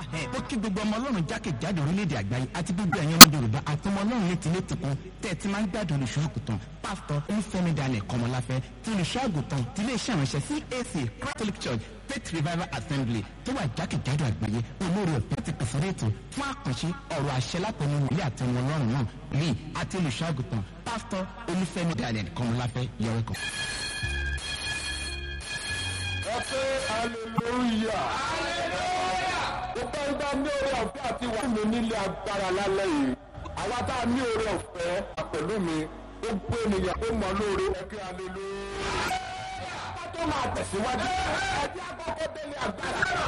ó kí gbogbo ọmọ ọlọ́run jákèjádò orílẹ̀-èdè àgbáyé àti gbogbo ẹ̀yin ọmọ yorùbá àtọmọ ọlọ́run létí létí kan tẹ́ ẹ ti máa ń gbádùn olùṣọ́ àgùntàn pásítọ̀ olúfẹ́mi daniel kọmọláfẹ́ tí olùṣọ́ àgùntàn ti ilé iṣẹ́ ìránṣẹ́ cac catholic church faith revival assembly tó wà jákèjádò àgbáyé olórí ọ̀fẹ́ ti pèsè ètò fún àkànṣe ọ̀rọ̀ àṣẹ látọ̀nù wòlíì àtẹnu ọlọ́run náà lee àti olùṣọ́ àgùntàn pásítọ̀ olúfẹ́mi daniel kọmọláfẹ́ yọrẹ kan. ẹ pé hallelujah. mo bá ń bá ní oore ọ̀fẹ́ àti wà mí nílé agbára lálẹ́ yìí. àwa tá a ní oore ọ̀fẹ́ pẹ̀lú mi ó gbé ènìyàn tó mọ lóore ẹ pé hallelujah. ká tó máa tẹ̀síwájú ẹ jẹ́ àkọ́kọ́ délé agbára.